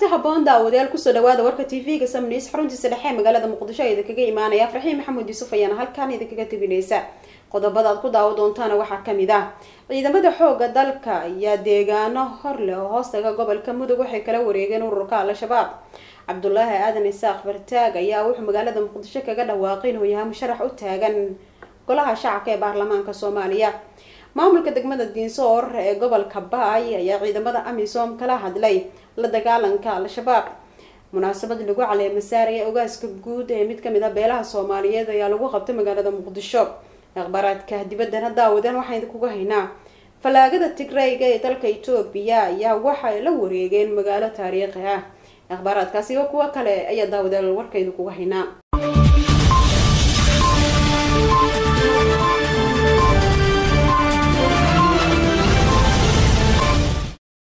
haboon daawadayaal kusoo dhawaada warka tv-ga samnews xaruntiisa dhexe ee magaalada muqdisho ee idinkaga imaanaya farxiin maxamuud yuusuf ayaana halkaan idinkaga tebineysa qodobada aad ku daawo doontaana waxaa kamid ah ciidamada xooga dalka ayaa deegaano hor leh oo hoostaga gobolka mudug waxay kala wareegeen ururka al-shabaab cabdulaahi aadan isaaq fartaag ayaa wuxuu magaalada muqdisho kaga dhawaaqay inuu yahay musharax u taagan golaha shacabka ee baarlamaanka soomaaliya maamulka degmada diinsoor ee gobolka baay ayaa ciidamada amisom kala hadlay la dagaalanka al-shabaab munaasabad lagu caleema saaraya ogaaska guud ee mid kamid a beelaha soomaaliyeed ayaa lagu qabtay magaalada muqdisho akhbaaraadka dibaddana daawadan waxaan idinkuga haynaa fallaagada tigrayga ee dalka etoobiya ayaa waxay la wareegeen magaalo taariikhi ah akhbaaraadkaasi oo kuwo kale ayaa daawadeel warka idinkuga haynaa